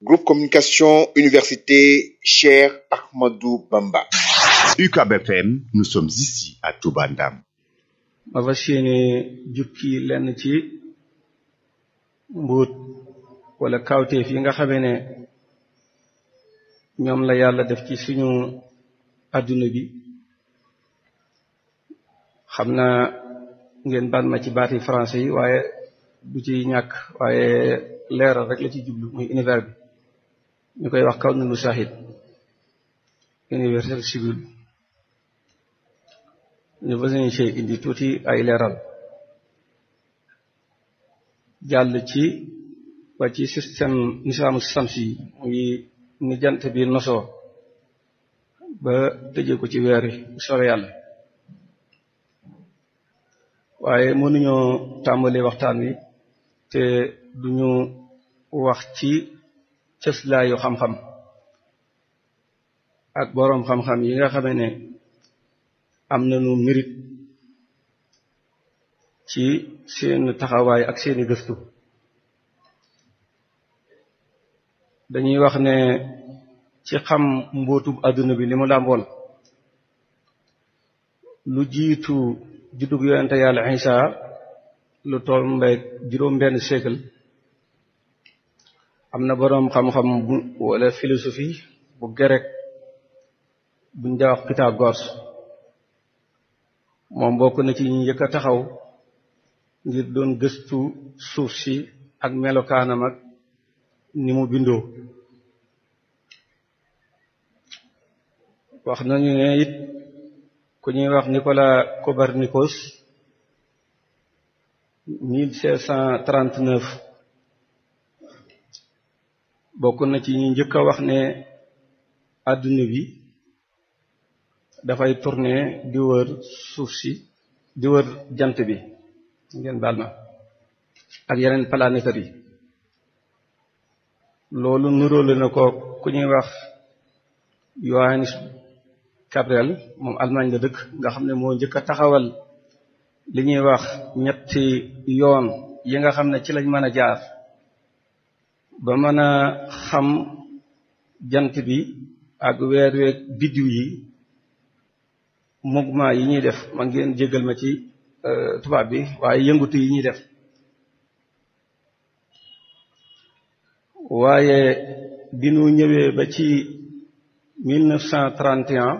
Groupe Communication Université Cher Ahmadou Bamba. UCAB FM, nous sommes ici à Touba Ndam. ma fas yéene jukki lenn ci mbuut wala kawteef yi nga xamee ne ñoom la yàlla def ci suñu adduna bi xam naa ngeen baal ma ci baati français yi waaye du ci ñàkk waaye leeral rek la ci jublu muy univers bi ñu koy wax kaw nunu shahid universel civil ñu fas yéene ci indi tuuti ay leeral jàll ci ba ci système nisaamu samsi yi muy ni jant bi nosoo ba tëjee ko ci weer yi bu soobee yàlla waaye mënuñoo tàmbali waxtaan wi te duñu wax ci cëslaayu xam-xam ak boroom xam-xam yi nga xamee ne am nañu mérite ci seen taxawaay ak seeni gëstu dañuy wax ne ci xam mbóotub àdduna bi li mu làmbool lu jiitu juddug yonente yàlla Isa lu toll mbay juróom benn siècle am na boroom xam-xam bu wala philosophie bu grec buñ daa wax Pythagore moom bokk na ci ñu njëkk a taxaw ngir doon gëstu suuf si ak melokaanam ak ni mu bindoo wax nañu ne it ku ñuy wax Nicolas Copernicus 1639 bokk na ci ñu njëkk a wax ne àdduna bi dafay tourner di wër suuf si di wër jant bi ngeen baal ma ak yeneen planétaires yi loolu nuróole na ko ku ñuy wax Johannes Gabriel moom Allemagne la dëkk nga xam ne moo njëkk a taxawal li ñuy wax ñetti yoon yi nga xam ne ci lañ mën a jaar ba mën a xam jant bi ak weer weeg biddiw yi mouvement yi ñuy def ma ngeen jégal ma ci tubaab bi waaye yëngutu yi ñuy def waaye bi nu ñëwee ba ci 1931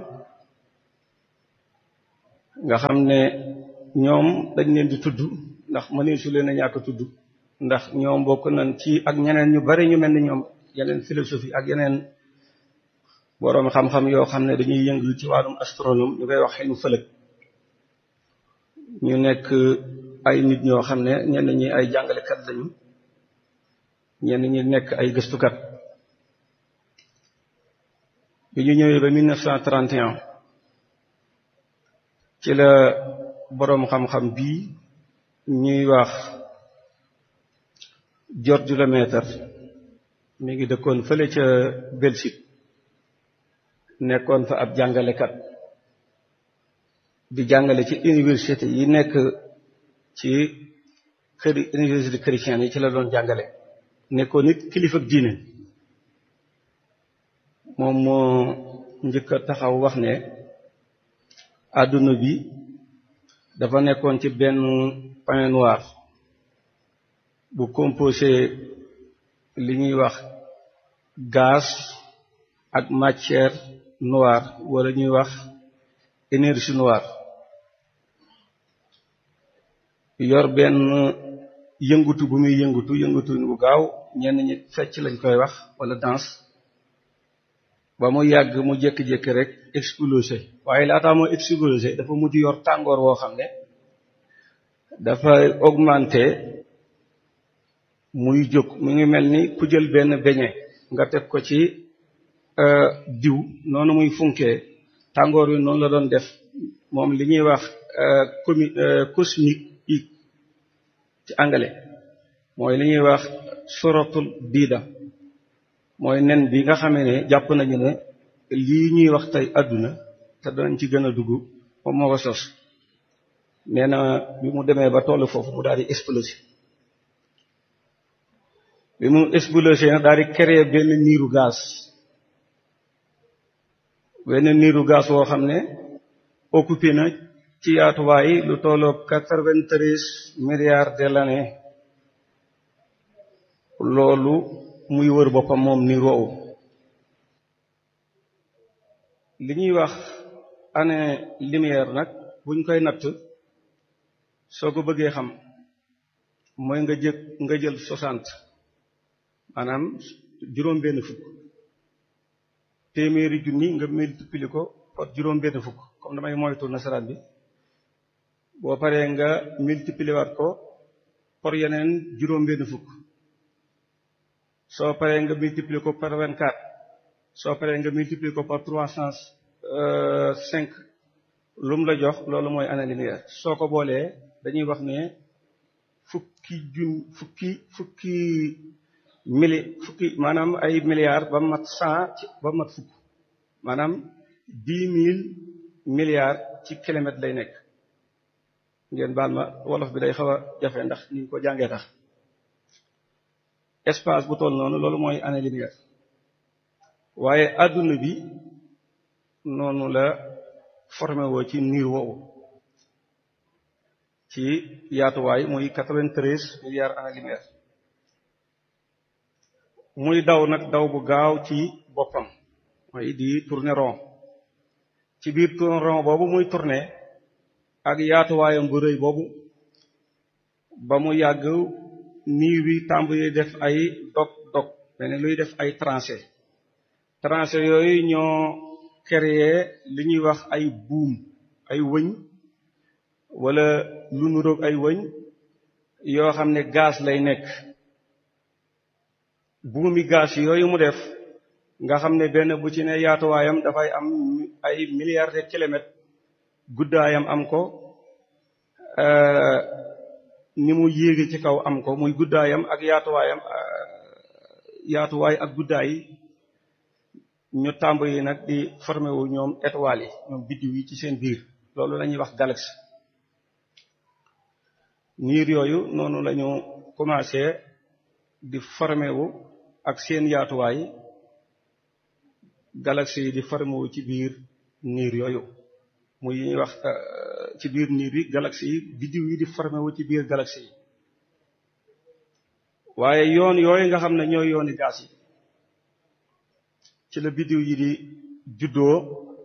nga xam ne ñoom dañ leen di tudd ndax mënee su leen a ñàkk tudd ndax ñoom bokk nañ ci ak ñeneen ñu bari ñu mel ni ñoom yeneen philosophie ak yeneen boroom xam-xam yoo xam ne dañuy yëngu ci wàllum astronome ñu koy wax xelu fëlëg ñu nekk ay nit ñoo xam ne ñenn ñi ay jàngalekat lañu ñenn ñi nekk ay gëstukat bi ñu ñëwee ba 1931 ci la boroom xam-xam bii ñuy wax George Lemaître mi ngi dëkkoon fële ca Belgique nekkoon fa ab jàngalekat di jàngale ci université yi nekk ci kër université chrétienne yi ci la doon jàngale nekkoon nit kilifa diine moom moo njëkk a taxaw wax ne àdduna bi dafa nekkoon ci benn pain noir bu composé li ñuy wax gaz ak matière noire wala ñuy wax énergie noire yor benn yëngutu bu muy yëngutu yëngutu bu gaaw ñenn ñi fecc lañ koy wax wala danse ba mu yàgg mu jékki-jékki rek explosé waaye laataa moo explosé dafa mujj yor tàngoor woo xam ne dafa augmenté muy jóg mu ngi mel ni ku jël benn beñe nga teg ko ci diw noonu muy funkee tàngoor wi noonu la doon def moom li ñuy wax comi cosmique ci anglais mooy li ñuy wax suratul biida mooy nen bi nga xamee ne jàpp nañu ne lii ñuy wax tey àdduna te danañ ci gën a dugg moom moo ko sos nee na bi mu demee ba tollu foofu mu daal di exploser bi mu explosé nag daal di créer benn niiru gaz benn niiru gaz woo xam ne occupé na ci yaatuwaay lu tolloo quatre-vingt-treize milliards de l'année loolu muy wër boppam moom niir woowu li ñuy wax année lumière nag buñ koy natt soo ko bëggee xam mooy nga jëkk nga jël soixante maanaam juróom benn fukk téeméeri junni nga multiplier ko par juróom benn fukk comme damay moytu nasaraan bi boo paree nga multiplier waat ko par yeneen juróom benn fukk soo paree nga multiplier ko par vingt-quatre soo paree nga multiplier ko par trois cent cinq lu mu la jox loolu mooy année lumière soo ko boolee dañuy wax ne fukki jun fukki fukki mili fukki maanaam ay milliards ba mat cent ba mat fukk maanaam dix mille milliards ci kilomètre lay nekk ngeen baal ma wolof bi day xaw a jafe ndax ni ñu ko jàngee tax espace bu toll noonu loolu mooy année lumière waaye adduna bi noonu la formé woo ci niir woowu ci yaatuwaay muy quatre-vingt-treize milliards année lumière muy daw nag daw bu gaaw ci boppam mooy di tourner rond ci biir tourner rond boobu muy tourner ak yaatuwaayam bu rëy boobu ba mu yàgg niir wi tàmbali def ay dog dog mel ni luy def ay tranchées tranchées yooyu ñoo créer li ñuy wax ay buum ay wëñ wala lu nuroog ay wëñ yoo xam ne gaz lay nekk buumi gaz yooyu mu def nga xam ne benn bu ci ne yaatuwaayam dafay am ay milliards de kilomètres guddaayam am ko ni mu yéegi ci kaw am ko muy guddaayam ak yaatuwaayam yaatuwaay ak guddaay ñu tàmbali nag di formé wu ñoom étoiles yi ñoom biddiw yi ci seen biir loolu la ñuy wax galaxie niir yooyu noonu la ñu commencé di formé wu ak seen yaatuwaay galaxie yi di formé wu ci biir niir yooyu muy ñuy wax ci biir niir yi galaxie yi biddiw yi di formé wu ci biir galaxie yi waaye yoon yooyu nga xam ne ñooy yooni gaas yi ci la biddiw yi di juddoo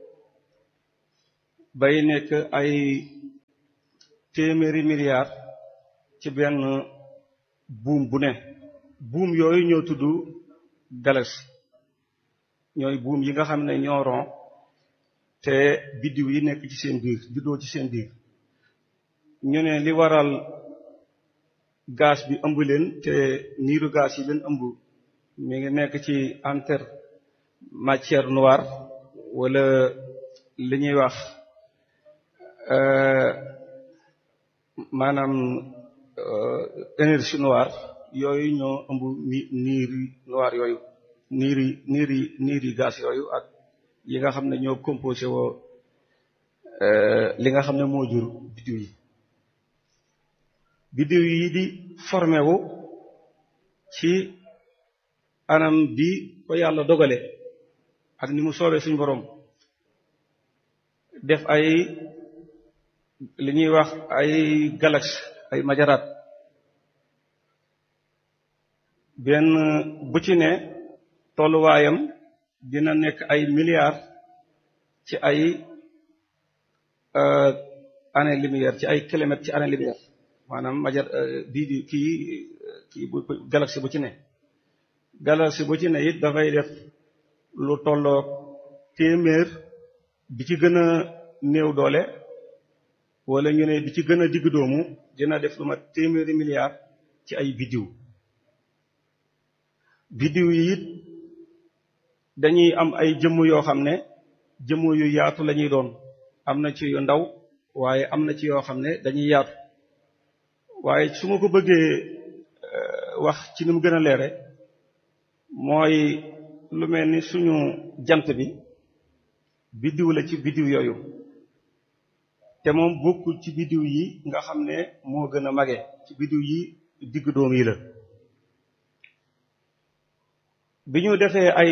bay nekk ay téeméeri milliards ci benn buum bu ne buum yooyu ñoo tudd galaxie ñooy buum yi nga xam ne ñoo ron te biddiw yi nekk ci seen biir juddoo ci seen biir ñu ne li waral gaz bi ëmb leen te niiru gaz yi leen ëmb mi ngi nekk ci entre matière noire wala li ñuy wax maanaam énergie noire yooyu ñoo ëmb ni niiri noire yooyu niiri niiri niiri gaz yooyu ak yi nga xam ne ñoo composé woo li nga xam ne moo jur biddiw yi biddiw yi di formé wu ci anam bi ko yàlla dogale ak ni mu soobee suñu borom def ay li ñuy wax ay galaxie ay majaraat benn bu ci ne tolluwaayam dina nekk ay milliards ci ay année lumière ci ay kilomètres ci année lumière maanaam majar bii di kii kii bu galaxie bu ci ne galaxie bu ci ne it dafay def lu tolloo téeméer bi ci gën a néew doole wala ñu ne bi ci gën a digg doomu dina def lu ma téeméeri milliards ci ay biddiw biddiw yi it dañuy am ay jëmm yoo xam ne jëmm yu yaatu la ñuy doon am na ci yu ndaw waaye am na ci yoo xam ne dañuy yaatu waaye su ma ko bëggee wax ci ni mu gën a leere mooy lu mel ni suñu jant bi biddiw la ci biddiw yooyu te moom bokkul ci biddiw yi nga xam ne moo gën a mage ci biddiw yi digg doom yi la bi ñu defee ay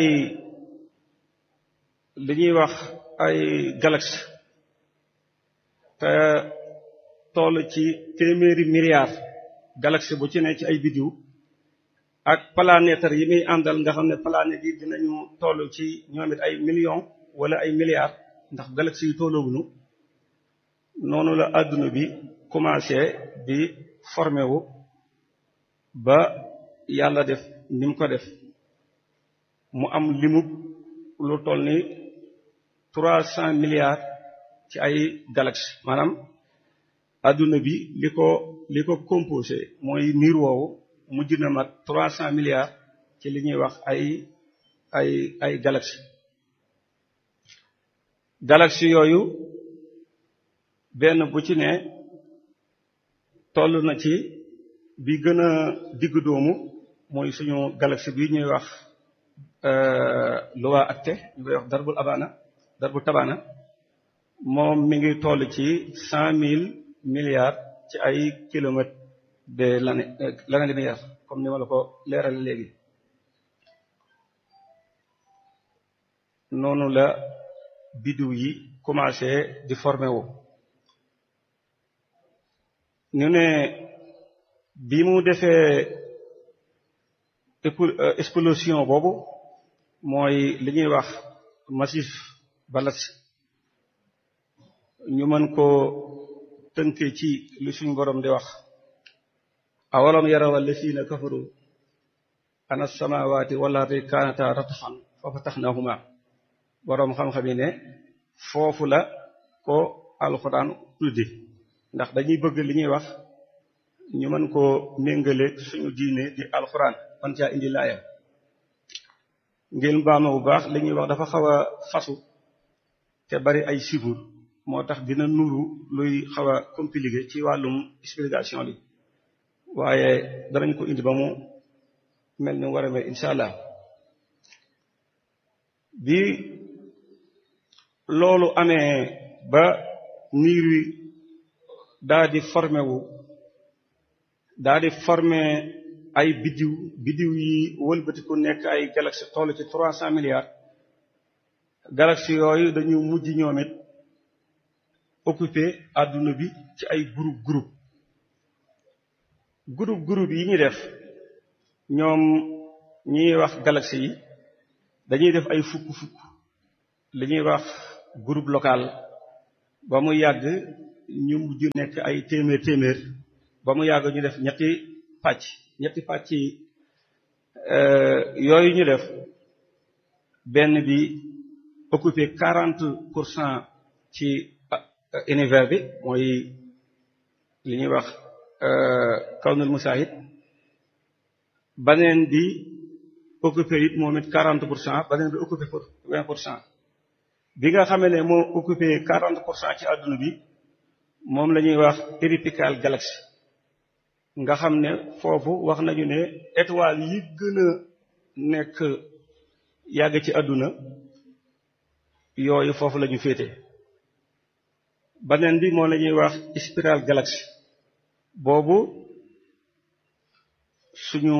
li ñuy wax ay galaxie te toll ci téeméeri milliards galaxie bu ci ne ci ay biddiw ak planétaire yi muy àndal nga xam ne planètes yi dinañu toll ci ñoom it ay millions wala ay milliards ndax galaxie yi tolloowuñu noonu la àdduna bi commencé di formé wu ba yàlla def ni mu ko def mu am limu lu toll ni trois cent milliards ci ay galaxies maanaam adduna bi li ko li ko composé mooy niir woowu mujj na mat trois cent milliards ci li ñuy wax ay ay ay galaxies galaxies yooyu benn bu ci ne toll na ci bi gën a digg doomu mooy suñu galaxie bi ñuy wax Loi Actée ñu koy wax darbul abana darbul tabana moom mi ngi toll ci cent mille milliards ci ay kilomètres de l'année l'année-lumière comme ni ma la ko leeral léegi noonu la biddiw yi commencé di formé wu ñu ne bi mu defee explosion boobu mooy li ñuy wax massif balas ñu mën ko tënke ci li suñu borom di wax awalam yaraw allazina kafaru ana samawati wal ardi kanata ratxan fa fatahnahuma borom xam-xam yi ne foofu la ko alxuraan tuddi ndax dañuy bëgg li ñuy wax ñu mën koo méngale suñu diine di alxuraan man caa indi laaya ngeen baama bu baax li ñuy wax dafa xaw a fasu te bari ay sibur moo tax dina nuru luy xaw a compliqué ci wàllum explication li waaye danañ ko indi ba mu mel ni war a mel incha allah bi loolu amee ba niir wi daa di formé wu daa di formé ay biddiw biddiw yi wëlbatiku nekk ay galaxie toll ci trois cent milliards galaxie yooyu dañu mujj ñoom it occupé adduna bi ci ay groupe groupe groupe groupe yi ñu def ñoom ñiy wax galaxie yi dañuy def ay fukk fukk li ñuy wax groupe local ba mu yàgg ñu mujj nekk ay téeméer téeméer ba mu yàgg ñu def ñetti pàcc ñetti pàcc yooyu ñu def benn bi occupé quarante pour cent ci univers bi mooy li ñuy wax kawnul musaahid baneen bi occupé it moom it quarante pour cent baneen bi occupé pour vingt pour cent bi nga xamee ne moo occupé quarante pour cent ci àdduna bi moom la ñuy wax éripical galaxie nga xam ne foofu wax nañu ne étoile yi gën a nekk yàgg ci àdduna yooyu foofu la ñu féete beneen bi moom la ñuy wax spiral galaxie boobu suñu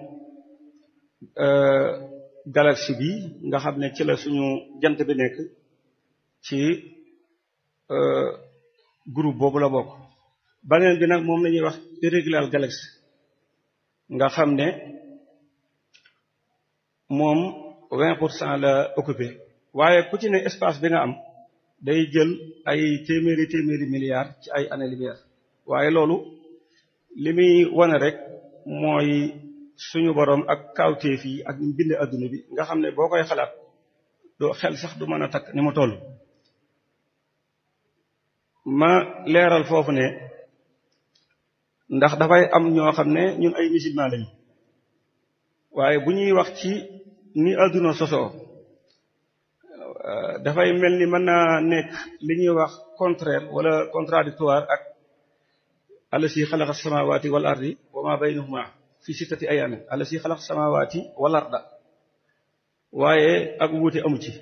galaxie bi nga xam ne ci la suñu jant bi nekk ci groupe boobu la bokk beneen bi nag moom la ñuy wax irrégular galaxie nga xam ne moom vingt pour cent la occupé waaye ku ci ne espace bi nga am day jël ay téeméeri téeméeri milliards ci ay années lumière waaye loolu li muy wane rek mooy suñu boroom ak kawteef yi ak ñu bind adduna bi nga xam ne boo koy xalaat doo xel sax du mën a takk ni mu toll ma leeral foofu ne ndax dafay am ñoo xam ne ñun ay musulman lañu waaye bu ñuy wax ci ni adduna sosoo dafay mel ni mën naa nekk li ñuy wax contraire wala contradictoire ak allasi xalaqa samawati wal ardi wa ma baynahuma fi sittati ayamin allasi xalaqa samawati wal arda waaye ak wuute amu ci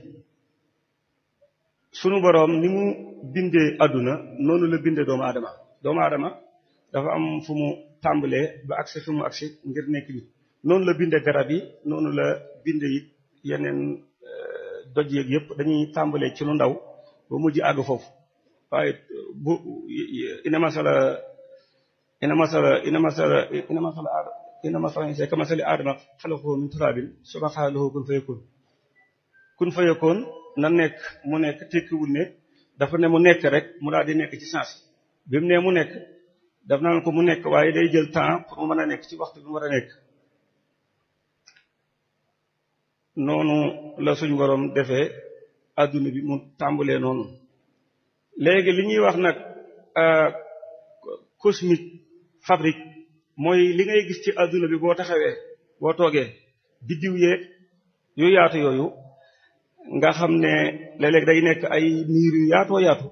sunu boroom ni mu bindee adduna noonu la bindee doomu aadama doomu aadama dafa am fu mu tàmbalee ba agsi fu mu agsi ngir nekk nit noonu la binde garab yi noonu la binde it yeneen doj yeeg yëpp dañuy tàmbalee ci lu ndaw ba mujj àgg foofu waaye bu ina masala ina masala ina masala ina masala ina masala c'est que masali aadama xalaqahu min turaabin summa qaala lahu kun fayakun kun fayakun na nekk mu nekk tekkiwul ne dafa ne mu nekk rek mu daal di nekk ci sens bi mu ne mu nekk daf naan ko mu nekk waaye day jël temps pour mu mën a nekk ci waxtu bi mu war a nekk noonu la suñ borom defee adduna bi mu tàmbalee noonu léegi li ñuy wax nag cosmique fabrique mooy li ngay gis ci adduna bi boo taxawee boo toogee biddiw yeeg yu yaatu yooyu nga xam ne léeg-léeg day nekk ay niir yu yaatoo yaatu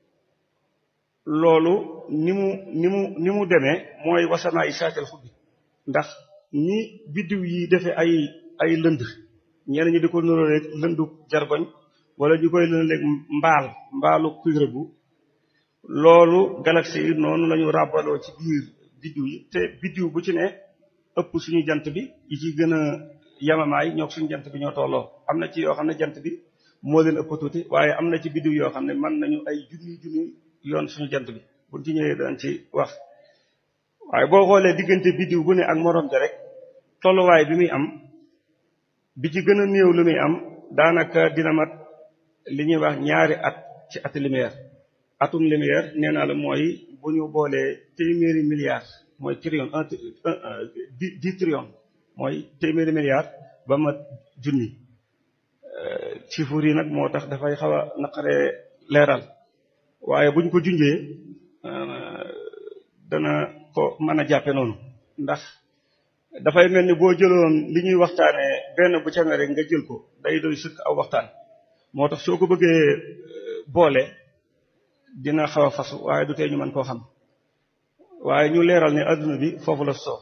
loolu ni mu ni mu ni mu demee mooy wasanaa yi saakel xubbi ndax ni biddiw yi defee ay ay lënd ñenn ñi di ko nuróoleeg lëndu jargoñ wala ñu koy lëndaleeg mbaal mbaalu kuy rëbbu loolu galaxie yi noonu lañu ràbbaloo ci biir biddiw yi te biddiw bu ci ne ëpp suñu jant bi yi ci gën a yamamaay ñoo suñu jant bi ñoo tolloo am na ci yoo xam ne jant bi moo leen ëpp tuuti waaye am na ci biddiw yoo xam ne mën nañu ay junni junni yoon suñu jant bi buñ ci ñëwee daan ci wax waaye boo xoolee diggante biddiw bu ne ak moroom ja rek tolluwaay bi muy am bi ci gën a néew lu muy am daanaka dina mat li ñuy wax ñaari at ci ati lumière atum lumière nee naa la mooy bu ñu boolee téeméeri milliards mooy trillion un dix trillion mooy téeméeri milliards ba mat junni chiffres yi nag moo tax dafay xaw a naqaree leeral waaye buñ ko junjee dana ko mën a jàppe noonu ndax dafay mel ni boo jëloon li ñuy waxtaanee benn bu ca ne rek nga jël ko day doy sëkk aw waxtaan moo tax soo ko bëggee boole dina xaw a fasu waaye du tee ñu mën koo xam waaye ñu leeral ne adduna bi foofu la soo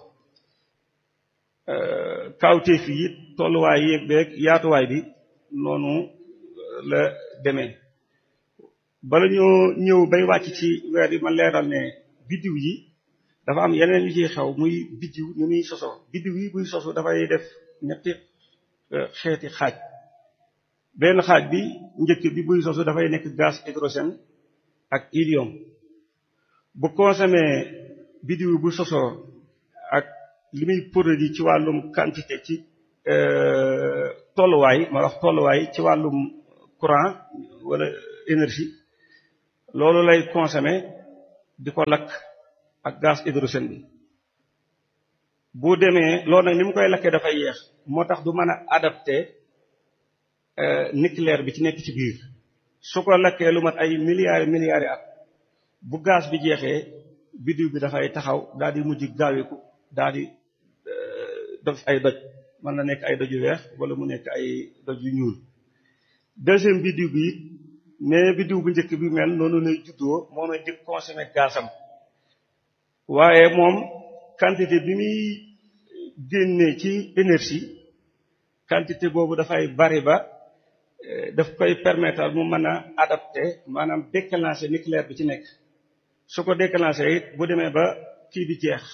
kawteef yi tolluwaay yéeg beeg yaatuwaay bi noonu la demee bala ñoo ñëw bay wàcc ci weer yi ma leeral ne biddiw yi dafa am yeneen yu ciy xew muy biddiw ñu muy sosoo biddiw yi buy sosu dafay def ñetti xeeti xaaj benn xaaj bi njëkk bi buy sosu dafay nekk gaz hydrogène ak hélium bu consommé biddiw bu sosoo ak li muy produit ci wàllum quantité ci tolluwaay ma wax tolluwaay ci wàllum courant wala énergie loolu lay consommé di ko lakk ak gaz hydrogène bi bu demee loolu nag ni mu koy lakkee dafay yeex moo tax du mën a adapté nucléaire bi ci nekk ci biir su ko lakkee lu mat ay milliards milliards at bu gaz bi jeexee biddiw bi dafay taxaw daal di mujj gaawiku daal di def ay doj mën na nekk ay doj yu weex wala mu nekk ay doj yu ñuul deuxième biddiw bi it mais biddiw bu njëkk bi mel noonu lay juddoo moomay di consommer gazam waaye moom quantité bi muy génnee ci énergie quantité boobu dafay bari ba daf koy permettre mu mën a adapté maanaam déclencher nucléaire bi ci nekk su ko déclencher it bu demee ba kii bi jeex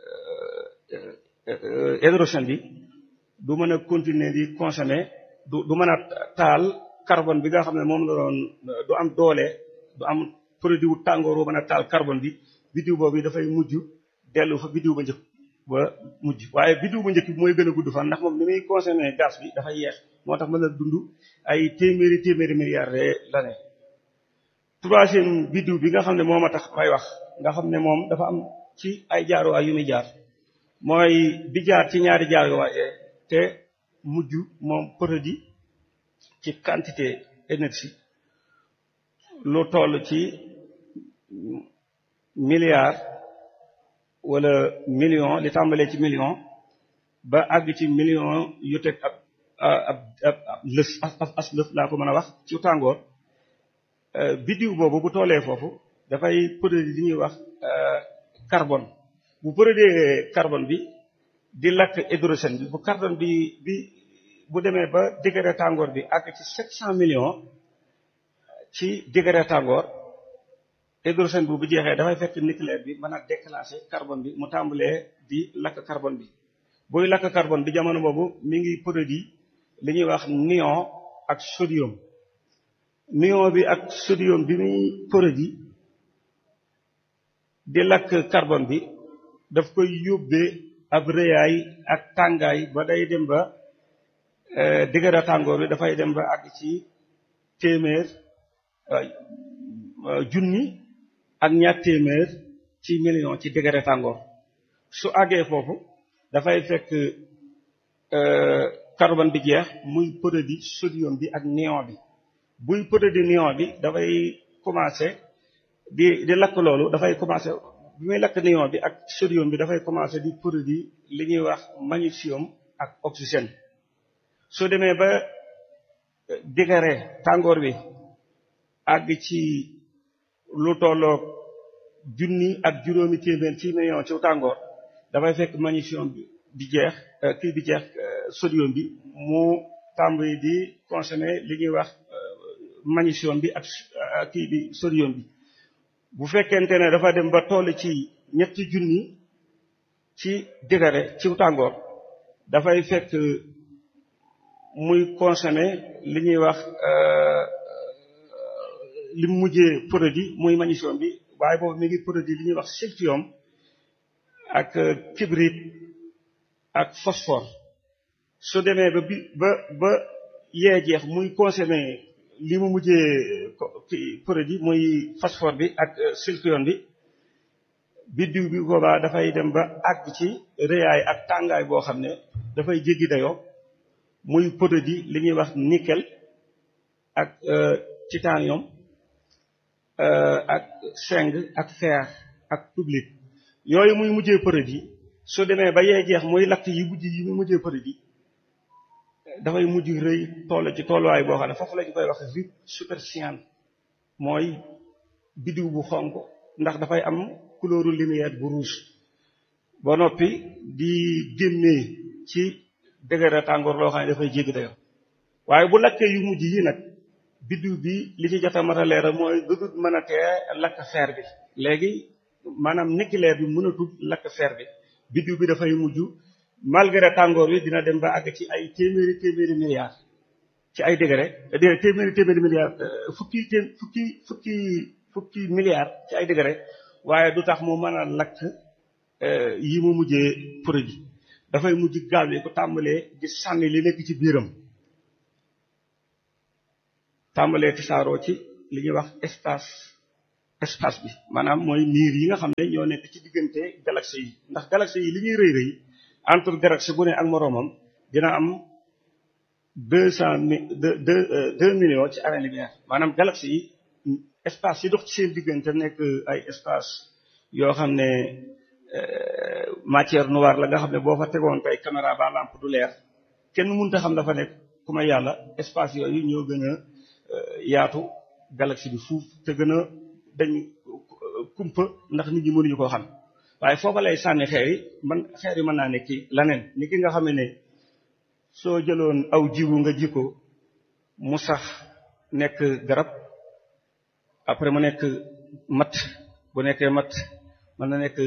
hydrogène bi du mën a continuer di consommer du du mën a taal carbone bi nga xam ne moom la doon du am doole du am produit wu tàngoor bu mën a taal carbone bi biddiw boobu dafay mujj dellu fa biddiw ba njëkk ba mujj waaye biddiw bu njëkk bi mooy gën a gudd fan ndax moom ni muy consommer gaz bi dafay yeex moo tax mën a dund ay téeméeri téeméeri milliards de l'année troisième biddiw bi nga xam ne moo ma tax may wax nga xam ne moom dafa am ci ay jaaruwaay yu muy jaar mooy bi jaar ci ñaari jaaruwaay te mujj moom produit ci quantité énergie lu toll ci milliard wala million li tàmbalee ci million ba àgg ci million yu teg ab ab ab lës as lëf laa ko mën a wax ci tàngoor biddiw boobu bu toolee foofu dafay produire li ñuy wax carbone bu produire carbone bi di lakk hydrogène bi bu carbone bi bi bu demee ba degré tàngoor bi àgg ci sept cent millions ci degré tàngoor hydrogène bu bu jeexee dafay fekk nucléaire bi mën a déclencher carbone bi mu tàmbalee di lakk carbone bi buy lakk carbone bi jamono boobu mi ngi produit li ñuy wax néon ak sodium néon bi ak sodium bi muy produit di lakk carbone bi daf koy yóbbee ab rëyaay ak tàngaay ba day dem ba degré tàngoor bi dafay dem ba àgg ci téeméer junni ak ñaar téeméer ci million ci degré tàngoor su àggee foofu dafay fekk carbone bi jeex muy produit sodium bi ak néon bi buy produit néon bi dafay commencer di di lakk loolu dafay commencer bi muy lakk néon bi ak sodium bi dafay commencer di produit li ñuy wax magnésium ak oxygène soo demee ba degré tàngoor bi àgg ci lu tolloog junni ak juróomi téeméer ci million ci tàngoor dafay fekk magnésium bi di jeex kii bi jeex sodium bi mu tàmbali di consommer li ñuy wax magnésium bi ak kii bi sodium bi bu fekkente ne dafa dem ba toll ci ñetti junni ci degré ci tàngoor dafay fekk muy consommer li ñuy wax li mu mujjee produit muy magnésium bi waaye boobu mi ngi produit li ñuy wax silicium ak kibrite ak phosphore su demee ba bi ba ba yee jeex muy consommer li mu mujjee produit muy phosphore bi ak silicium bi biddiw bi boobaa dafay dem ba àgg ci rëyaay ak tàngaay boo xam ne dafay jéggi dayoo muy produit li ñuy wax nickel ak titanium ak zinc ak fer ak public yooyu muy mujjee produit su demee ba yee jeex muy lakk yi mujj yi muy mujjee produit dafay mujj rëy toll ci tolluwaay boo xam ne foofu lañu koy wax vide supercyan mooy biddiw bu xonq ndax dafay am couleuru lumière bu rouge ba noppi di génnee ci degré tàngoor loo xam ne dafay jéggi dayo waaye bu lakkee yu mujj yi nag biddiw bi li ci jot a mat a leeral mooy dudut mën a tee lakk fer bi léegi maanaam nucléaire bi mënatul lakk fer bi biddiw bi dafay mujj malgré tàngoor bi dina dem ba àgg ci ay téeméeri téeméeri milliards ci ay degré téeméeri téeméeri milliards fukki té fukki fukki fukki milliards ci ay degré waaye du tax mu mën a lakk yi mu mujjee produit dafay mujj gaaw yi ko tàmbalee di sànni li nekk ci biiram tàmbalee tisaaroo ci li ñuy wax espace espace bi maanaam mooy niir yi nga xam ne ñoo nekk ci diggante galaxie yi ndax galaxie yi li ñuy rëy rëy entre galaxie bu ne ak moroomam dina am deux cent mille deux deux millions ci année-lumière maanaam galaxie yi espace yi dox ci seen diggante nekk ay espace yoo xam ne matière noire la nga xam ne boo fa tegoon tey caméra ba lampe du leer kenn mënut a xam dafa nekk ku ma yàlla espace yooyu ñoo gën a yaatu galaxie bi fuuf te gën a dañ kumpa ndax nit ñi mënuñu koo xam waaye foofa lay sànni xeer yi man xeer yi mën naa nekk laneen ni ki nga xam ne soo jëloon aw jiwu nga ji ko mu sax nekk garab après mu nekk mat bu nekkee mat mën na nekk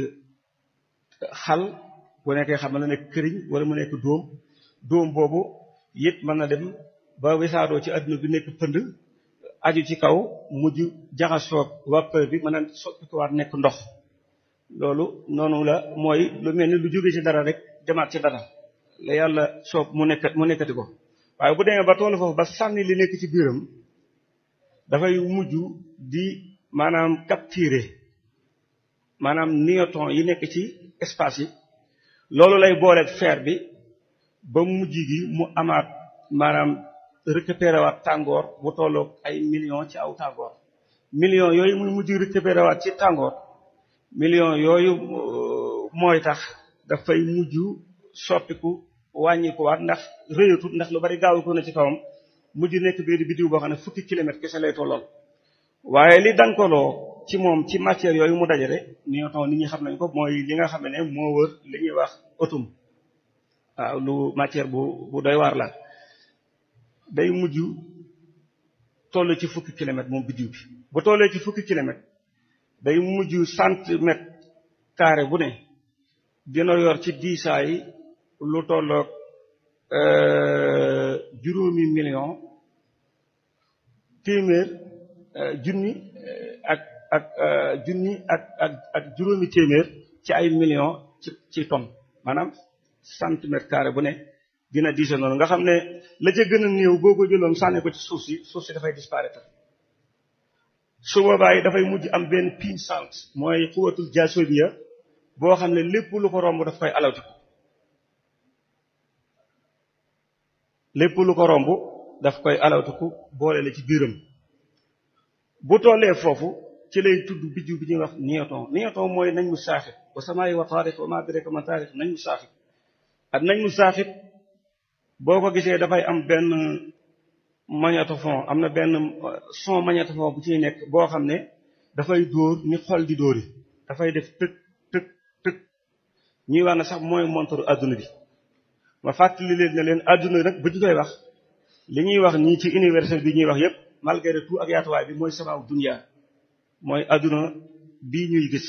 xal bu nekkee xam mën na nekk këriñ wala mu nekk dóom dóom boobu it mën na dem ba wisaadoo ci adduna bi nekk pënd aju ci kaw mujj jaxasoo vapeur bi mën a soppikuwaat nekk ndox loolu noonu la mooy lu mel ni lu jóge ci dara rek demaat ci dara la yàlla soob mu nekk mu nekkati ko waaye bu demee ba toolu foofu ba sànni li nekk ci biiram dafay mujj di maanaam capturer maanaam newton yi nekk ci espace yi loolu lay booleeg fer bi ba mujj gi mu amaat maanaam récupéré waat tàngoor bu tolloog ay millions ci aw tàngoor millions yooyu muy mujj récupéré waat ci tàngoor millions yooyu mooy tax dafay mujj soppiku wàññiku waat ndax rëyatut ndax lu bari gaawu ko na ci kawam mujj nekk benn biddiw boo xam ne fukki kilomètre kese lay tollool waaye li dankaloo ci moom ci matière yooyu mu dajale newton nit ñi xam nañ ko mooy li nga xam ne moo wër li ñuy wax atome waaw lu matière bu bu doy waar la day mujj toll ci fukki kilomètre moom biddiw bi bu tollee ci fukki kilomètre day mujj centimètre carré bu ne dina yor ci diisaay lu tolloog juróomi million téeméer junni ak ak junni ak ak ak juróomi téeméer ci ay million ci ci tonne maanaam centimètre carré bu ne dina diise noonu nga xam ne la ca gën a néew boo ko jëloon sànni ko ci suuf si suuf si dafay disparaître su boobaa yi dafay mujj am benn puissance mooy xuwatul jaasoobiya boo xam ne lépp lu ko romb daf koy alawtiku lépp lu ko romb daf koy alawtiku boole la ci biiram bu tollee foofu ci lay tudd biddiw bi ñuy wax niyoton niyoton mooy nañ mu saaxit wa samaayi wa taarix wa ma direka ma taarix nañ mu saaxit ak nañ mu saaxit boo ko gisee dafay am benn magnétophone am na benn son magnétophone bu ciy nekk boo xam ne dafay dóor ni xol di dóori dafay def tëg tëg tëg ñuy wax ne sax mooy montaru adduna bi ma fàttali leen ne leen adduna nag bu ñu koy wax li ñuy wax nii ci université bi ñuy wax yépp malgré tout ak yaatuwaay bi mooy samaaw dunya mooy adduna bii ñuy gis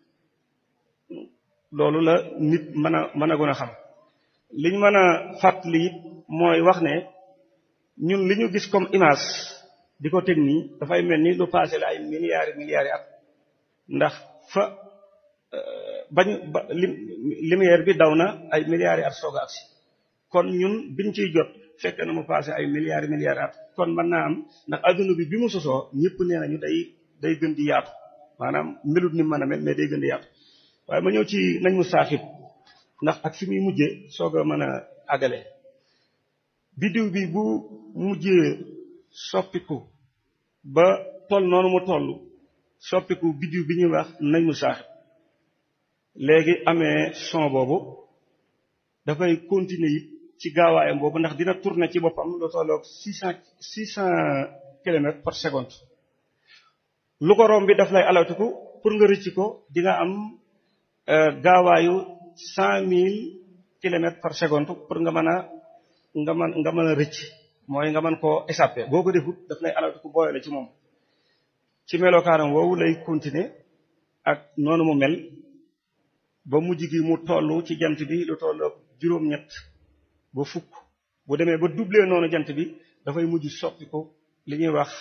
loolu la nit mën a mën a gën a xam liñ mën a fàttali it mooy wax ne ñun li ñu gis comme image di ko teg nii dafay mel ni lu passé la ay milliards milliards at ndax fa bañ ba lumière bi daw na ay milliards at soog a agsi kon ñun biñ ciy jot fekk na mu passé ay milliards milliards at kon mën naa am ndax adduna bi bi mu sosoo ñëpp nee nañu day day gën di yaatu maanaam melut ni mën a mel mais day gën di yaatu waaye ma ñëw ci nañ mu saaxib ndax ak fi muy mujjee soog a mën a àggale biddiw bi bu mujjee soppiku ba toll noonu mu toll soppiku biddiw bi ñuy wax nañ mu saaxib léegi amee son boobu dafay continuer it ci gaawaayam boobu ndax dina tourner ci boppam lu tolloog six cent six cent kilomètres par seconde lu ko romb bi daf lay alawtiku pour nga rëcc ko di nga am gaawaayu cent mille kilomètres par seconde pour nga mën a nga mën nga mën a rëcc mooy nga mën koo échapper boo ko defut daf lay alawtiku booyale ci moom ci melokaanam woowu lay continuer ak noonu mu mel ba mujj gi mu toll ci jant bi lu tolloog juróom-ñett ba fukk bu demee ba doubler noonu jant bi dafay mujj soppi ko li ñuy wax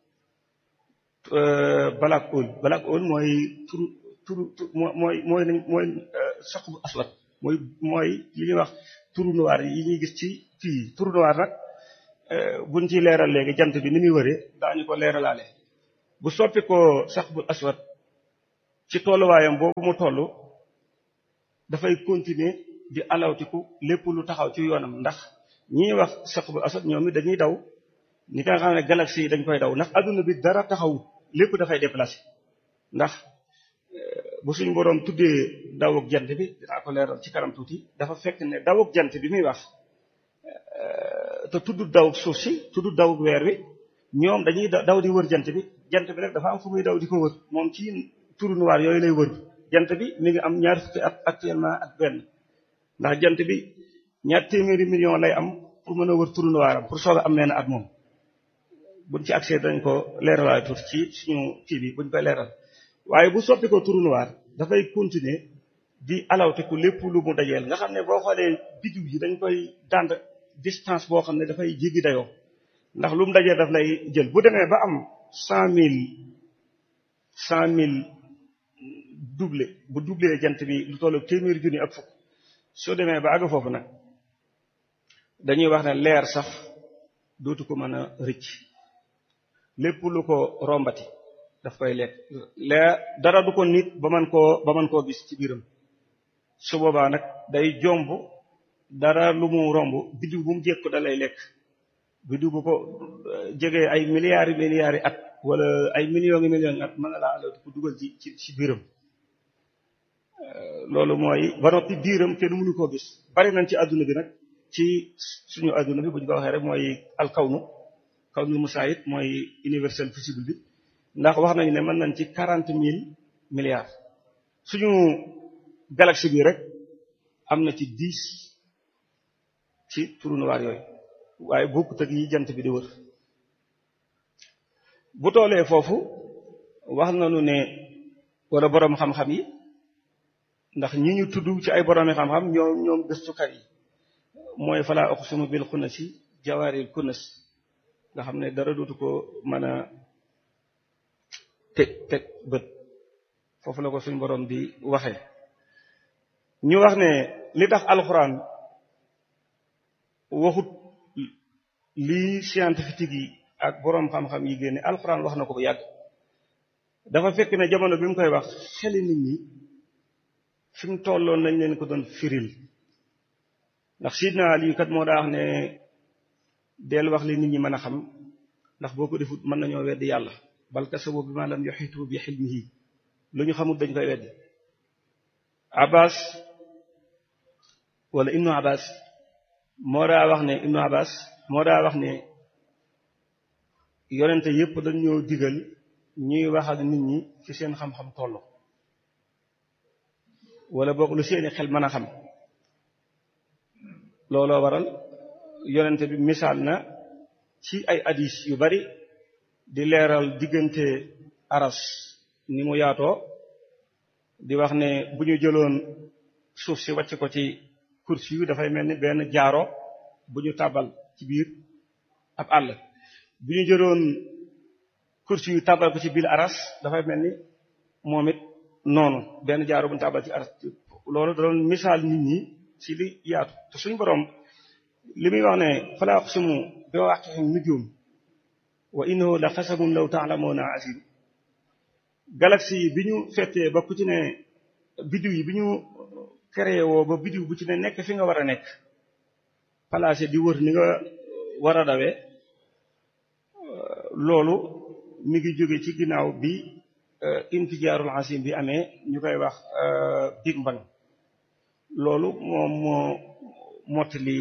black hole black hole mooy turu turu mooy mooy mooy soq bu aswat mooy mooy li ñuy wax trou noir yi ñuy gis ci fii trou noir nag buñ ci leeral léegi jant bi ni muy wëree daañu ko leeralaale bu soppi ko sax bu aswat ci tolluwaayam boobu mu toll dafay continuer di alawtiku lépp lu taxaw ci yoonam ndax ñi wax sax bu aswat ñoom it dañuy daw ni nga xam ne galaxie yi dañ koy daw ndax adduna bi dara taxaw lépp dafay déplacé ndax bu suñu boroom tuddee dawuk jant bi dinaa ko leeral ci kanam tuuti dafa fekk ne dawuk jant bi muy wax te tudd dawuk suuf si tudd dawuk weer wi ñoom dañuy daw di wër jant bi jant bi nag dafa am fu muy daw di ko wër moom ci trou noir yooyu lay wër jant bi mi ngi am ñaar fukki at actuellement ak benn ndax jant bi ñaar téeméeri million lay am pour mën a wër trou noir am pour soog a am benn at moom buñ ci accès dañ ko leeralaay tuuti ci suñu kii bi buñ koy leeral waaye bu soppi ko trou noir dafay continuer di alawteku lépp lu mu dajeel nga xam ne boo xoolee biddiw yi dañ koy dànd distance boo xam ne dafay jéggi dayoo ndax lu mu dajeel daf lay jël bu demee ba am cent mille cent mille doublé bu doublé jant bi lu tollu téeméeri junni ak fukk soo demee ba àgg foofu nag dañuy wax ne leer sax dootu ko mën a rëcc lépp lu ko rombati daf koy lekk leer dara du ko nit ba man koo ba man koo gis ci biiram su boobaa nag day jomb dara lu mu romb biddiw bu mu jékko da lay lekk biddiw bu ko jegee ay milliards milliards at wala ay millions yi millions at mën na laa alal ko dugal ci ci ci biiram loolu mooy ba noppi biiram kenn mënu koo gis bari nañ ci adduna bi nag ci suñu adduna bi bu ñu ko waxee rek mooy alkawnu kawnu musaayit mooy universel visible bi ndax wax nañu ne mën nañ ci quarante mille milliards suñu galaxie bi rek am na ci dix ci trou noir yooyu waaye bokkut ak yi jant bi di wër bu toolee foofu wax nañu ne wala boroom xam-xam yi ndax ñi ñu tudd ci ay boroomi xam-xam ñoom ñoom gëstukat yi mooy falaa uqsimu bil xunnasi jawaaril kunnas nga xam ne dara dootu ko mën a teg teg bët foofu la ko suñ borom di waxe ñu wax ne li tax alxuraan waxut lii scientifique yi ak boroom xam-xam yi génne alxuraan wax na ko bu yàgg dafa fekk ne jamono bi mu koy wax xeli nit ñi fi mu tolloon lañ leen ko doon firil ndax sidna Ali kat moo daa wax ne del wax li nit ñi mën a xam ndax boo ko defut mën nañoo weddi yàlla bal kasabu bi ma lam yuhitu bi hilmihi lu ñu xamut dañ koy weddi Abbas wala Ibnu Abbas moo daa wax ne Ibnu Abbas moo daa wax ne yonente yépp dañ ñoo digal ñuy wax ak nit ñi ci seen xam-xam tollu wala boog lu seeni xel mën a xam looloo waral yonente bi misaal na ci ay hadis yu bari di leeral diggante aras ni mu yaatoo di wax ne bu ñu jëloon suuf si wàcc ko ci kursi yu dafay mel ni benn jaaro bu ñu tàbbal ci biir ab àll bu ñu jëloon kursi yu tàbbal ko ci biir aras dafay mel ni moom it noonu benn jaaro bu ñu tàbbal ci aras loolu da doon misaal nit ñi ci li yaatu te suñu borom li muy wax ne fala aqsimu bi waqi'in nujum wa innahu la xasabun law ta'lamuna azim galaxie yi bi ñu fettee ba ku ci ne biddiw yi bi ñu créé woo ba biddiw bu ci ne nekk fi nga war a nekk placé di wër ni nga war a dawee loolu mi ngi jóge ci ginnaaw bi infijaarul asim bi amee ñu koy wax Big Bang loolu moom moo mottali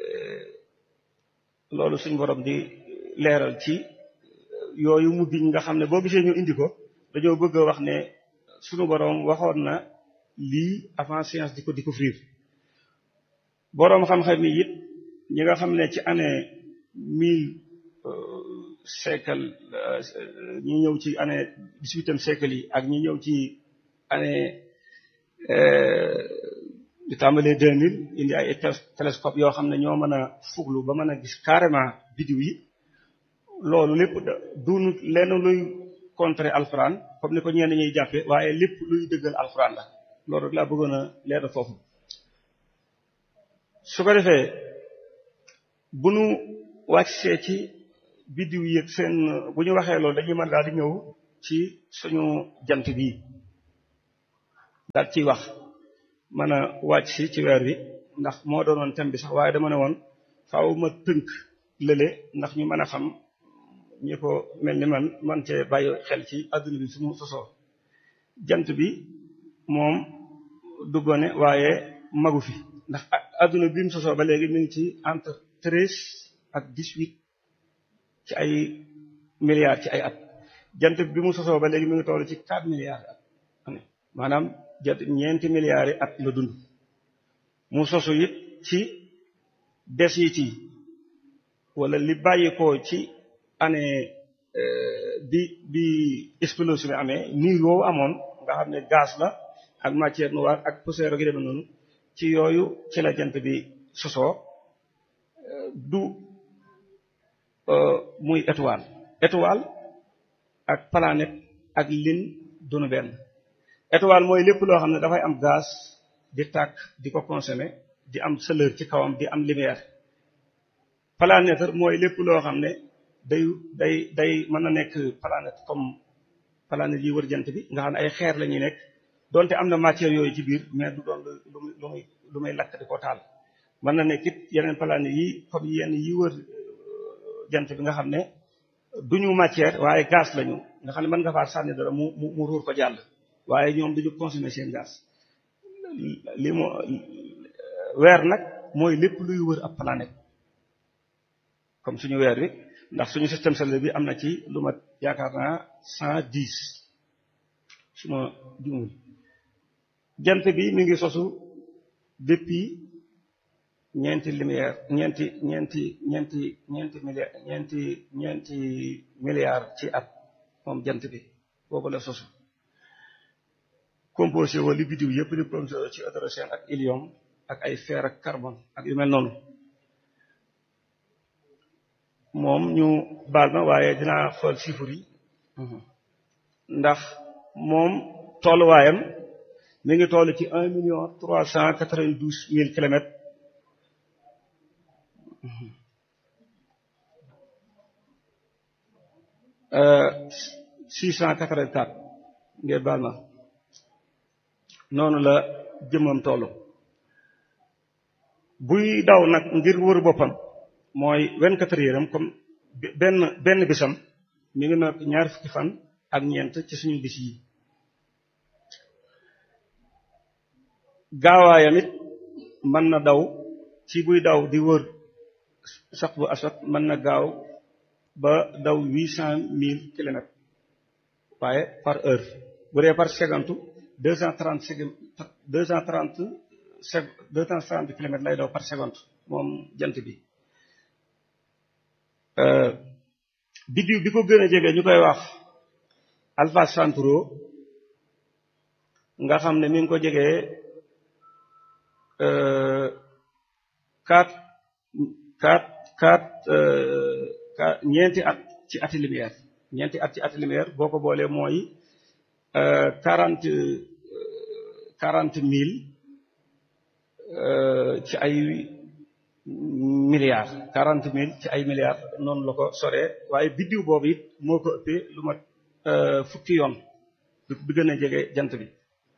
loolu suñ borom di leeral ci yooyu mu biñ nga xam ne boo gisee ñu indi ko dañoo bëgg a wax ne suñu borom waxoon na lii avant science di ko découvrir boroom xam-xam yi it ñi nga xam ne ci année mille siècle ñi ñëw ci année dix-huitième siècle yi ak ñi ñëw ci année di tàmbalee deux mille indi ay télescope yoo xam ne ñoo mën a fuglu ba mën a gis carrément biddiw yi loolu lépp duunu lenn luy contrer alxuraan comme ni ko ñenn ñuy jàppe waaye lépp luy dëggal alxuraan la loolu rek laa bëggoon a leer foofu su ko defee bu nu wàccee ci biddiw yi ak seen bu ñu waxee loolu dañuy mën daal di ñëw ci suñu jant bii daal ciy wax mën a wàcc si ci weer wi ndax moo doonoon thème bi sax waaye dama ne woon faaw ma tënk lële ndax ñu mën a xam ñi ko mel ni man man cee bàyyi xel ci adduna bi su mu sosoo jant bi moom du gone waaye magu fi ndax adduna bi mu sosoo ba léegi mi ngi ci entre treize ak dix-huit ci ay milliards ci ay at jant bi mu sosoo ba léegi mi ngi toll ci quatre milliards at maanaam jant ñeenti milliards yi at la dund mu sosu it ci desit yi wala li bàyyi ko ci année bi bi explosion bi amee nii woowu amoon nga xam ne gaz la ak matière noire ak poussière gi demee noonu ci yooyu ci la jant bi sosoo du muy étoile étoile ak planète ak lin dunu benn étoile mooy lépp loo xam ne dafay am gaz di tàkk di ko consommer di am chaleur ci kawam di am lumière planète mooy lépp loo xam ne day day day mën na nekk planète comme planète yi wër jant bi nga xam ne ay xeer la ñuy nekk donte am na matière yooyu ci biir mais du doon lu muy lu muy lu muy lakk di ko taal mën na nekk it yeneen planète yi comme yenn yi wër jant bi nga xam ne duñu matière waaye gaz lañu nga xam ne mën nga faa sànni dara mu mu mu ruur ko jàll waaye ñoom duñu consommer seen gaz li mo weer nag mooy lépp luy wër ab planète comme suñu weer wi ndax suñu système solaire bi am na ci lu mat yaakaar naa cent dix suma jumul jant bi mi ngi sosu depuis ñeenti lumière ñeenti ñeenti ñeenti ñeenti milliard ñeenti ñeenti milliards ci at moom jant bi boobu la sosu composé woo li biddiw yëpp di composé ci hydrogène ak hélium ak ay fer ak carbone ak yu mel noonu moom ñu baal ma waaye dinaa xool chiffres yi ndax moom tolluwaayam mi ngi toll ci un million trois cent quatre-vingt-douze mille kilomètres six cent quatre-vingt-quatre ngeen baal ma noonu la jëmmam toll buy daw nag ngir wër boppam mooy vingt-quatre heures am comme benn benn bisam mi ngi nekk ñaar fukki fan ak ñeent ci suñu bis yi gaawaayam it mën na daw ci buy daw di wër sax bu asot mën na gaaw ba daw huit cent mille kilomètres waaye par heure bu dee par seconde deux cent trente secondes deux cent trente sec deux cent trente kilomètres lay daw par seconde moom jant bi biddiw bi ko gën a jege ñu koy wax Alpha Centauro nga xam ne mi ngi ko jegee quatre quatre quatre ñeenti at ci ati lumière ñeenti at ci ati lumière boo ko boolee mooy quarante quarante mille ci ay milliards quarante mille ci ay milliards noonu la ko soree waaye biddiw boobu it moo ko ëppee lu mat fukki yoon bi gën a jege jant bi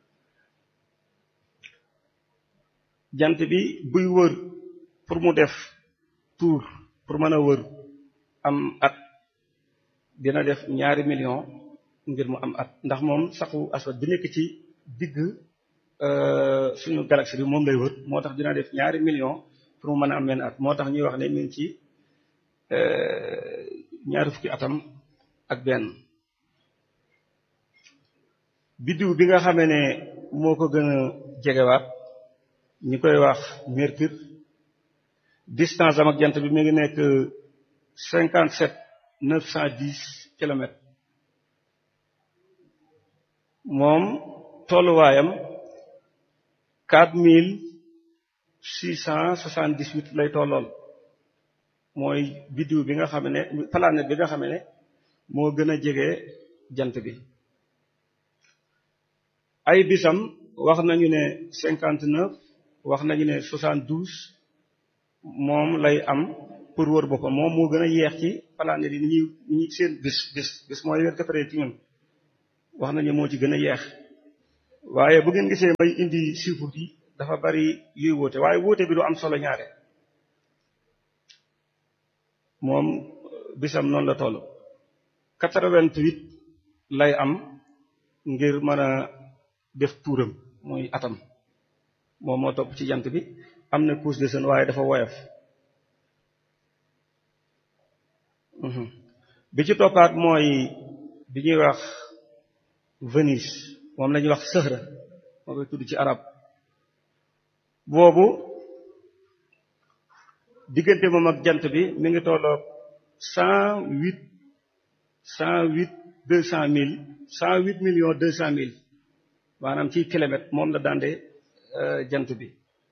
jant bi buy wër pour mu def tour pour mën a wër am at dina def ñaari million ngir mu am at ndax moom saxu aswad bi nekk ci digg suñu galaxie bi moom lay wër moo tax dina def ñaari million pour mu mën a am benn at moo tax ñuy wax ne mi ngi ci ñaari fukki atam ak benn biddiw bi nga xamee ne moo ko gën a jegewaat ñi koy wax mercure distance am ak jant bi mi ngi nekk cinquante sept neuf cent dix kilomètres moom tolluwaayam quatre mille six cent soixante dix huit lay tollool mooy biddiw bi nga xam ne planète bi nga xam ne moo gën a jege jant bi ay bisam wax nañu ne cinquante neuf wax nañu ne soixante douze moom lay am pour wër boppam moom moo gën a yeex ci planète yi ni ñuy ni ñuy seen bis bis bis mooy vingt-quatre heures ci ñun wax nañu moo ci gën a yeex waaye bu ngeen gisee may indi chiffre yi dafa bari yuy wóote waaye wóote bi du am solo ñaare moom bisam noonu la toll quatre-vingt-huit lay am ngir mën a def tuuram muy atam moom moo topp ci jant bi am na couche de sën waaye dafa woyof bi ci toppaat mooy bi ñuy wax Vénus moom la ñuy wax Sëhra moo koy tudd ci arab boobu diggante moom ak jant bi mi ngi tolloog cent huit cent huit deux cent mille cent huit millions deux cent mille maanaam ci kilomètre moom la dande jant bi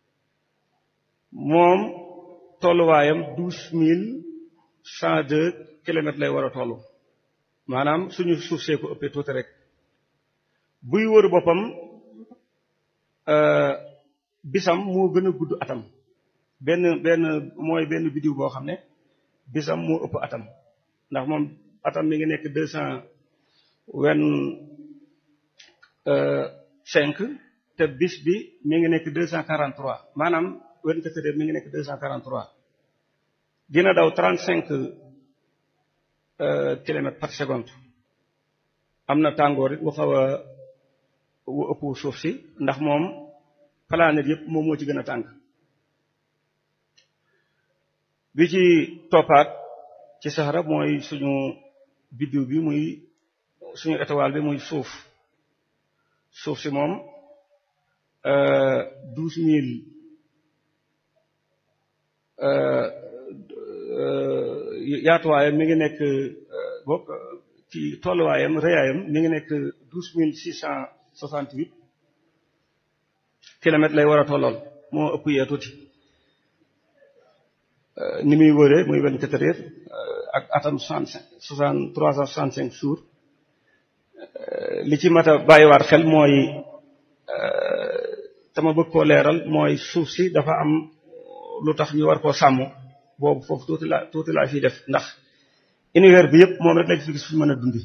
moom tolluwaayam douze mille cent deux kilomètres lay war a toll maanaam suñu suuf see ko ëppee tuuti rek buy wër boppam bisam moo gën a gudd atam benn benn mooy benn biddiw boo xam ne bisam moo ëpp atam ndax moom atam mi ngi nekk deux cent vingt cinq te bis bi mi ngi nekk deux cent quarante trois maanaam vingt-quatre heures mi ngi nekk deux cent quarante trois dina daw trente cinq kilomètres par seconde am na tàngoor it bu xaw a wu ëpp suuf si ndax moom planète yëpp moom moo ci gën a tàng bi ci toppaat ci saxara mooy suñu biddiw bi muy suñu étoile bi muy suuf suuf si moom douze mille yaatuwaayam mi ngi nekk bokk ci tolluwaayam rëyaayam mi ngi nekk douze mille six cent soixante huit kilomètres lay war a tollool moo ëpp yee tuuti ni muy wëree muy vingt-quatre heures ak atam soixante cinq soixante trois cent soixante cinq jours li ci mat a bàyyiwaat xel mooy tama bëgg koo leeral mooy suuf si dafa am lu tax ñu war koo sàmm boobu foofu tuuti la tuuti laa fiy def ndax univers bi yëpp moom rek lañ fi gis fu mën a dundi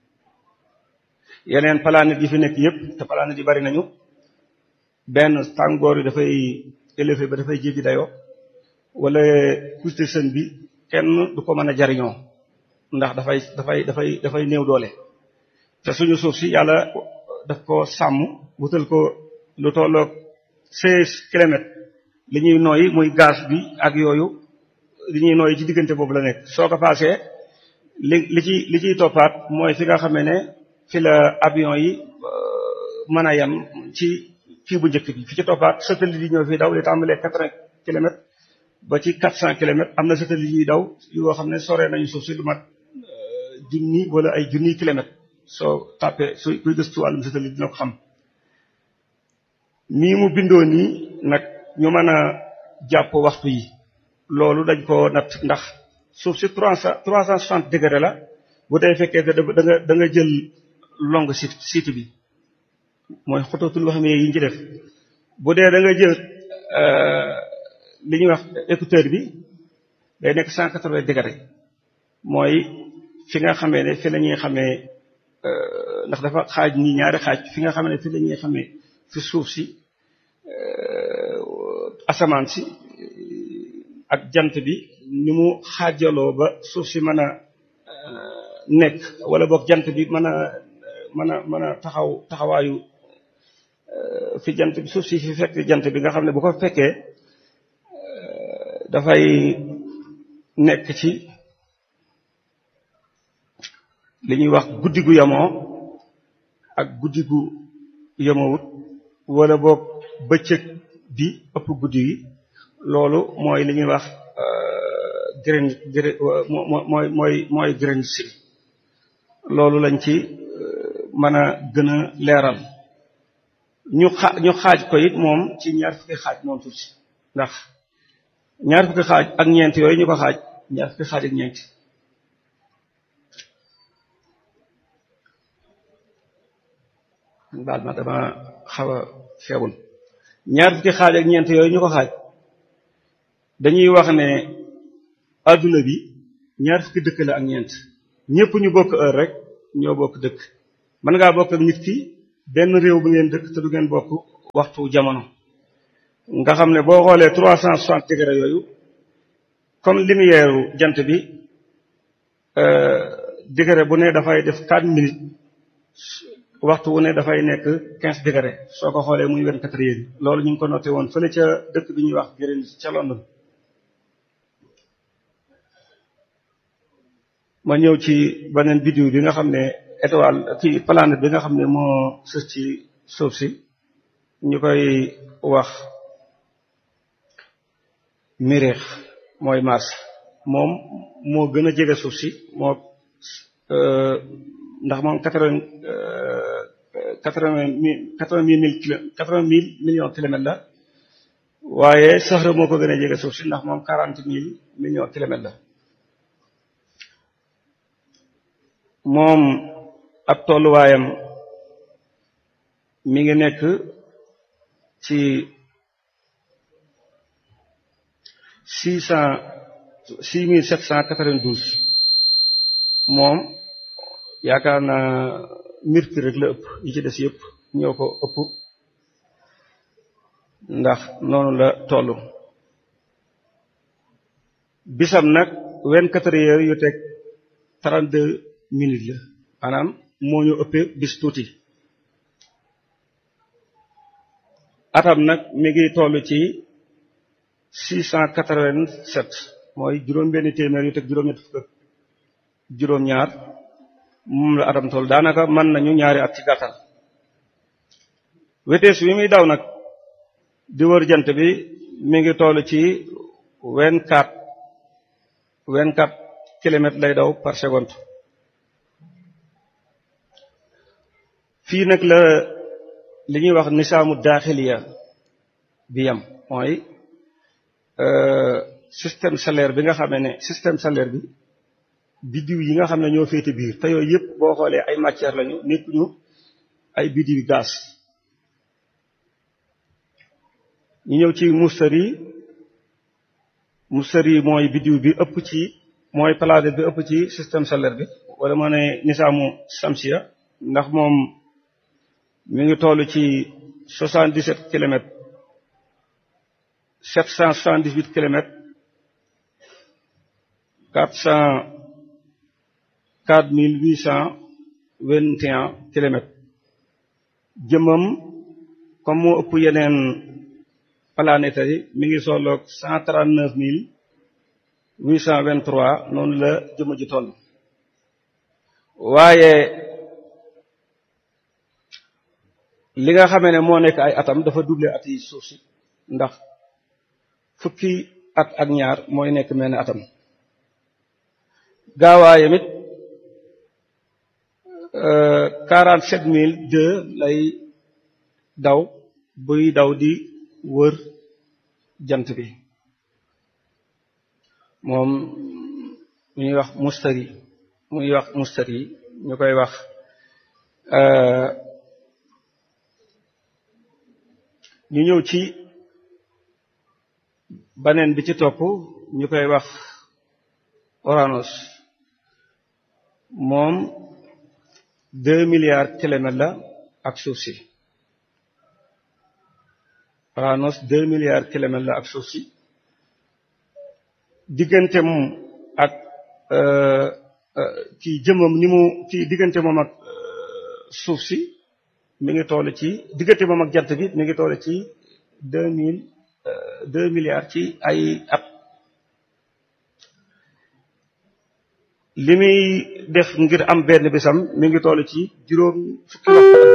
yeneen planètes yi fi nekk yëpp te planètes yi bari nañu benn tàngoor yi dafay élevé ba dafay jéggi dayoo wala couche de sën bi kenn du ko mën a jariñoo ndax dafay dafay dafay dafay néew doole te suñu suuf si yàlla daf ko sàmm wutal ko lu tolloog seize kilomètres li ñuy nooyi muy gaz bi ak yooyu li ñuy nooyi ci diggante boobu la nekk soo ko paasee li li ci li ciy toppaat mooy fi nga xamee ne fi la avion yi mën a yem ci fii bu njëkk bi fi ci toppaat satellite yi ñëw fii daw li tàmbalee quatre-vingts kilomètres ba ci quatre cent kilomètres am na satellite yuy daw yoo xam ne sore nañu suuf si lu mat junni wala ay junniy kilomètres soo tàppee su kuy gëstu wàllum satellite dina ko xam nii mu bindoo nii nag ñu mën a jàpp waxtu yi loolu dañ ko natt ndax suuf si trois cent trois cent soixante degré la bu dee fekkee da nga da nga jël longue site site bi mooy xotatul wax yi ñu ci def bu dee da nga jël li ñuy wax écouteur bi day nekk cent quatre-vingts degré mooy fi nga xamee ne fi la ñuy xamee ndax dafa xaaj nii ñaari xaaj fi nga xamee ne fi la ñuy xamee fi suuf si asamaan si ak jant bi ni mu xaajaloo ba suuf si mën a nekk wala boog jant bi mën a mën a mën a taxaw taxawaayu fi jant bi suuf si fi fekk jant bi nga xam ne bu ko fekkee dafay nekk ci li ñuy wax guddi gu yamoo ak guddi gu yamowut wala boog bëccëg bi ëpp guddi gi loolu mooy li ñuy wax grain mooy mooy mooy grain si loolu lañ ci mën a gën a leeral ñu xa ñu xaaj ko it moom ci ñaar fukki xaaj moom suuf si ndax ñaar fukki xaaj ak ñeent yooyu ñu ko xaaj ñaar fukki xaaj ak ñeent baal ma dama xaw a feebul ñaar fukki xaaj ak ñeent yooyu ñu ko xaaj dañuy wax ne adduna bi ñaar fukki dëkk la ak ñeent ñëpp ñu bokk heure rek ñoo bokk dëkk mën ngaa bokk ak nit ki benn réew bu ngeen dëkk te du ngeen bokk waxtu jamono nga xam ne boo xoolee trois cent soixante degré yooyu comme lumière jant bi degré bu ne dafay def quatre minutes waxtu wu ne dafay nekk quinze degré soo ko xoolee muy vingt-quatre heures loolu ñu ngi ko noté woon fële ca dëkk bi ñuy wax Greenwich ca London ma ñëw ci beneen biddiw bi nga xam ne étoile ci planète bi nga xam ne moo sës ci suuf si ñu koy wax Mériix mooy Mars moom moo gën a jege suuf si moo ndax moom quatre-vingt quatre-vingt mille quatre-vingt mille kilo quatre-vingt mille millions kilomètres la waaye Sahara moo ko gën a jege suuf si ndax moom quarante mille millions kilomètres la moom ab tolluwaayam mi ngi nekk ci six cent six mille sept cent quatre-vingt-douze moom yaakaar naa Mercure rek la ëpp yi ci des yëpp ñoo ko ëpp ndax noonu la toll bisam nag vingt-quatre heures yu teg trente-deux minutes la maanaam moo ñu ëppee bis tuuti atam nag mi ngi toll ci six cent quatre-vingt-sept mooy juróom benn téeméer yu teg juróom-ñett fukk ak juróom-ñaar moom la atam toll daanaka mën nañu ñaari at ci gàttal wetees wi muy daw nag di wër jant bi mi ngi toll ci vingt-quatre vingt-quatre kilomètres lay daw par seconde fii nag la li ñuy wax nisaamu daaxiliya bi yam mooy système solaire bi nga xamee ne système solaire bi biddiw yi nga xam ne ñoo féete biir te yooyu yëpp boo xoolee ay matière lañu nekkuñu ay biddiw gaz ñu ñëw ci mustari mustari mooy biddiw bi ëpp ci mooy planète bi ëpp ci système solaire bi wala ma ne nisaamu samsiya ndax moom mi ngi toll ci soixante-dix-sept kilomètres sept cent soixante-dix-huit kilomètres quatre cent quatre mille huit cent vingt et un kilomètres jëmmam comme moo ëpp yeneen planètes yi mi ngi solloog cent trente-neuf mille huit cent vingt-trois noonu la jëmm ji toll waaye li nga xamee ne moo nekk ay atam dafa doublé at yi suuf si ndax fukki at ak ñaar mooy nekk mel ne atam gaawaayam it quarante sept mille deux lay daw buy daw di wër jant bi moom mu ñuy wax mustari muy wax mustari ñu koy wax ñu ñëw ci baneen bi ci topp ñu koy wax Uranus moom deux milliards kilomètres la ak suuf si Uranus deux milliards kilomètres la ak suuf si diggante moom ak ci jëmmam ni mu ci diggante moom ak suuf si mi ngi toll ci diggante moom ak jant bi mi ngi toll ci deux mille deux milliards ci ay at li muy def ngir am benn bisam mi ngi toll ci juróom fukki waxtu ak